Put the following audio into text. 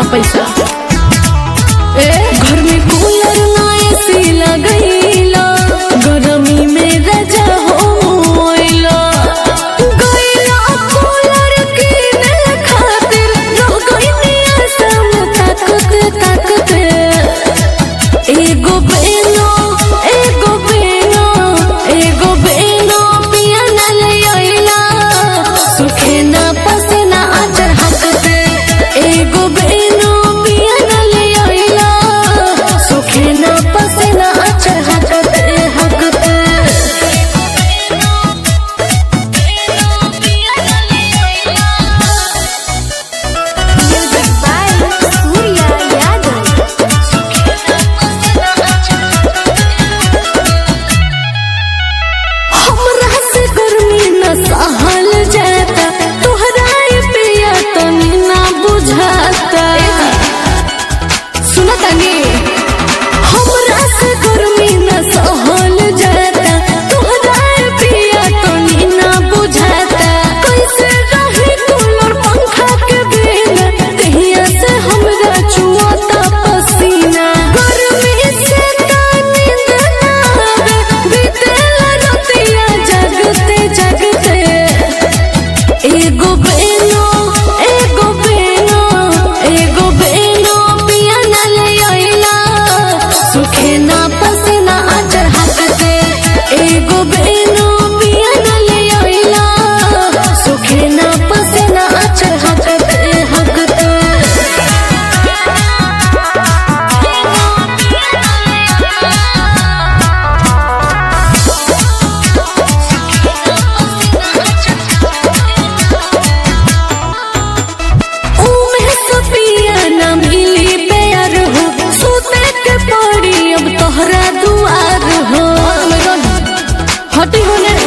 पैसा ए घर में कूलर ना एसी लगैला गरमी में रजा होइला गैला कूलर किने खातिर रह गइनी असम ताकत ताकत एगो बेनो एगो बेनो एगो बेनो पिया न ले आइला सुखे ना पसना आचर हकते एगो बेनो पिया न ले आइला सुखे ना पसना आचर हकते हकते Music by Surya Yadav. हमरा से गर्मी न सहल जाता तोहरा ये पिया तनी ना बुझाता सुना तनी हमरा से गर्मी न सहल जाता तोहरा ये पिया तनी ना बुझाता कैसे रही कूलर पंखा के बिना तहिया से हमरा चुआता पसीना गर्मी से तानी ना आवे बीतेला रतिया जगते जगते एगो बेनो एगो बेनो एगो बेनो पिया न ले आइला सुखे ना पसीना आचर हकते एगो बेनो पिया न ले आइला सुखे ना पसीना आचर हकते हकते उमे सपिया न मिली प्यार हो सुते के पड़ी अब तोहरा दुआर हो हटी होने